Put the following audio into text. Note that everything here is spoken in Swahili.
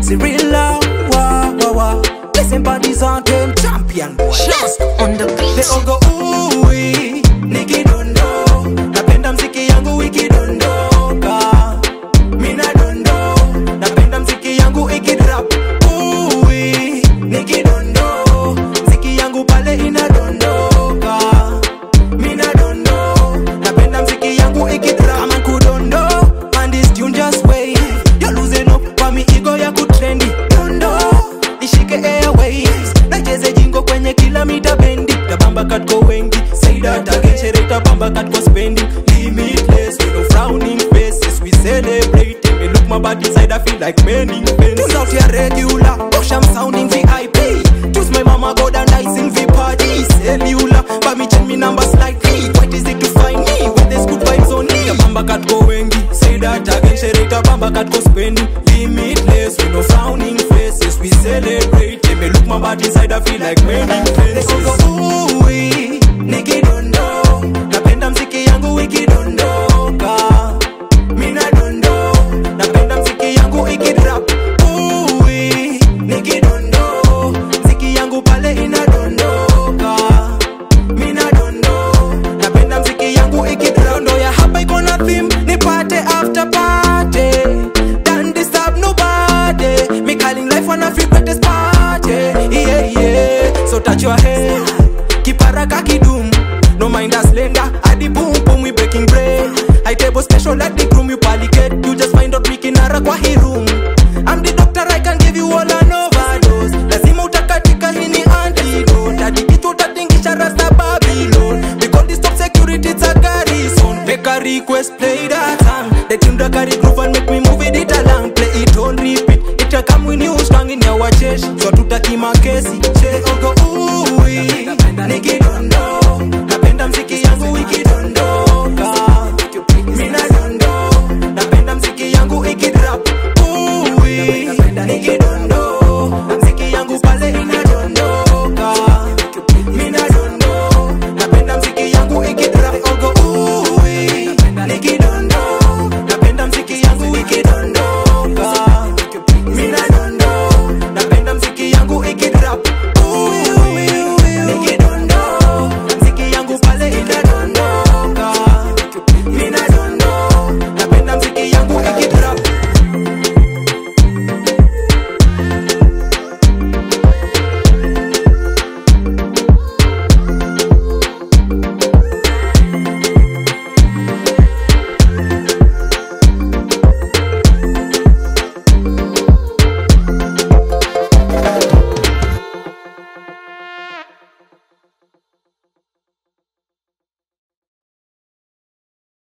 Cyrilla, wah, wah, wah. Listen, bodies on them champion boy. Just on the They beat. all go uwi, nikidondo. Napenda mziki yangu ikidondoka. Mina dondo, napenda mziki yangu ikidrop. Uwi, nikidondo. Mziki yangu pale inadondoka. Mina dondo, napenda mziki yangu ikidrop. Kama kudondo, man this tune just wait. You're losing up kwa mi ego ya kutrendi. Dondo, nishike airwaves. Nacheze jingo kwenye kila mita bendi. Tabamba katko wengi. Say that again, shere tabamba katko spending. Limitless, we no frowning faces. We celebrate. Me look my body inside, I feel like many fans. Tunes out here regular. Push I'm sounding VIP. Choose my mama god and I sing V party. Cellular, but me change me number slightly. What is it to find me? With this good vibes on me. Tabamba katko wengi. Say that again, shere tabamba katko spending. Limitless, we no frowning faces. We celebrate. Me look my body inside, I feel like many fans. Uwi, nikidondo. Napenda mziki yangu ikidondoka. Mina dondo, napenda mziki yangu ikidrop. Uwi, nikidondo, mziki yangu pale inadondoka. Mina dondo, napenda mziki yangu ikidrop. Ndo ya hapa iko na theme, nipate after party. Don't disturb nobody. Me calling life one of your greatest party. Yeah, yeah. So touch your head, kiparaka kidum. No mind us lender, adi boom boom we breaking bread. I table special like the groom you pali